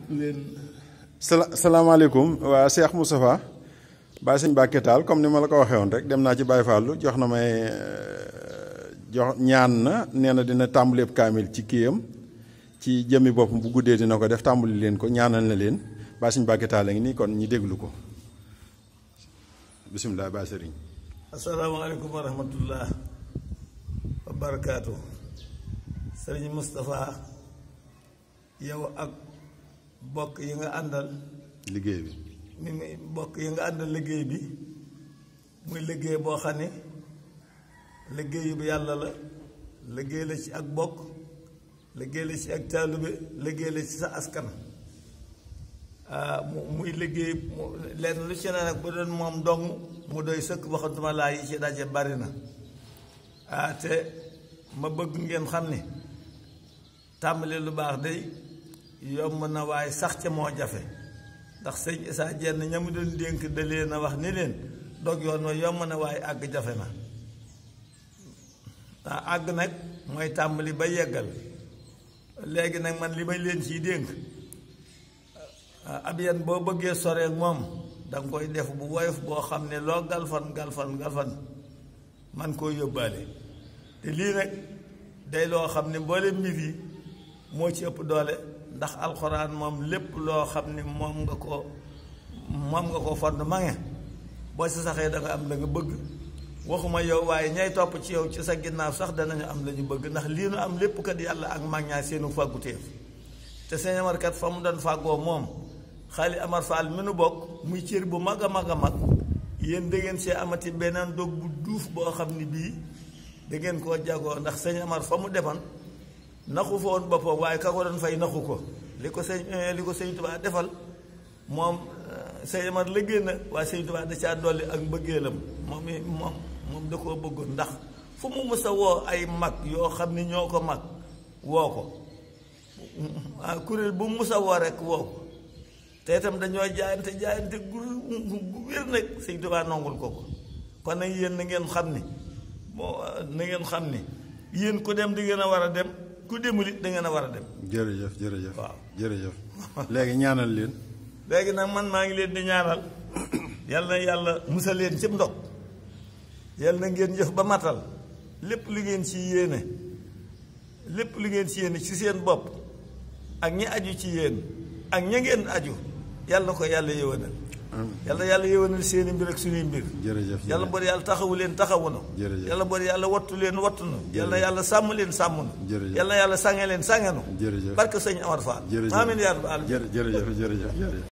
leen sala salaamaaleykum waa Cheikh Moustapha Baye Sëñ Mbàkke Taal comme ni ma la ko waxee woon rek dem naa ci Baye Fallou jox na may jox ñaan na nee na dina tàmbaleeb kaamil ci kiyam ci jëmmi boppam bu guddee dina ko def tàmbali leen ko ñaanal na leen Baye Sëñ Mbàkke Taal a ngi nii kon ñi déglu ko bisimilah Baye Sëriñ asalaamaaleykum wa rahmatullah wa barakaatu sëriñ Moustapha yow ak bokk yi nga àndal liggéey bi mi muy bokk yi nga àndal liggéey bi muy liggéey boo xam ne liggéeyu bi yàlla la liggéey la ci ak bokk liggéey la ci ak taalube liggéey la ci sa askan mu muy liggéey lenn lu ci ne nag bu doon moom dong mu doy sëkk waxantuma laa yi ci daje bari na ah te ma bëgg ngeen xam ni tàmbali lu baax day yomb na waaye sax ca moo jafe ndax sëñ Issa Dieng ña mu doon dénk da leen a wax ni leen dog yoon wa yomb na waaye àgg jafe na ah àgg nag mooy tàmbali ba yeggal léegi nag man li may leen ciy dénk ab yan boo bëggee soree moom danga koy def bu woyof boo xam ne loo galfan galfan galfan man koo yóbbaale te lii nag day loo xam ne mboole mbir yi moo ci ëpp doole ndax alxuraan moom lépp loo xam ne moom nga ko moom nga ko fond ma nge boo si saxee da nga am la nga bëgg waxuma yow waaye ñay topp ci yow ci sa ginnaaw sax danañu am la ñu bëgg ndax lii nu am lépp kat yàlla ak mag ñaa seenu fàgguteef te seen amar kat fa mu doon fàggoo moom xaali amar faal mi nu bokk muy cër bu mag a mag a mag yéen da ngeen see amati beneen dog bu duuf boo xam ne bii da ngeen koo jagoo ndax sëñ amar fa mu demoon naxu fa woon boppam waaye ka ko doon fay naxu ko li ko sëñ li ko sëñ Tuubaa defal moom sëñ amar liggéey na waaye sëñ Tuubaa da caa dolli ak mbëggeelam moom i moom moom da koo bëggoon ndax fu mu mës a woo ay mag yoo xam ne ñoo ko mag woo ko kuréel bu mu mës a woo rek woo ko te itam dañoo jaayante jaayante gu gu wér nag sëñ Tuubaa nongul ko ko kon nag yéen na ngeen xam ni moo na ngeen xam ni yéen ku dem di ngeen a war a dem ku demul it da ngeen a war a dem. jërëjëf jërëjëf waaw jërëjëf léegi ñaanal leen léegi nag man maa ngi leen di ñaanal yal na yàlla musal leen cib ndog yal na ngeen jëf ba matal lépp lu ngeen ci yéene lépp lu ngeen ci yéene ci seen bopp ak ñi aju ci yéen ak ña ngeen aju yàlla na ko yàlla yëwanal yàlla yàlla yëwanal seeni mbir ak suñuy mbir jërëjëf yàlla boor yàlla taxawu leen taxawu na Jërëjëf. yàlla boor yàlla wattu leen wattu na yàlla yàlla sàmm leen sàmm na Jërëjëf. yàlla yàlla sange leen sange na Jërëjëf. barke sëñ Amar Fall jërëjëf amiin yaa rabbal aalamiin jërëjëf jërëjëf jërëjëf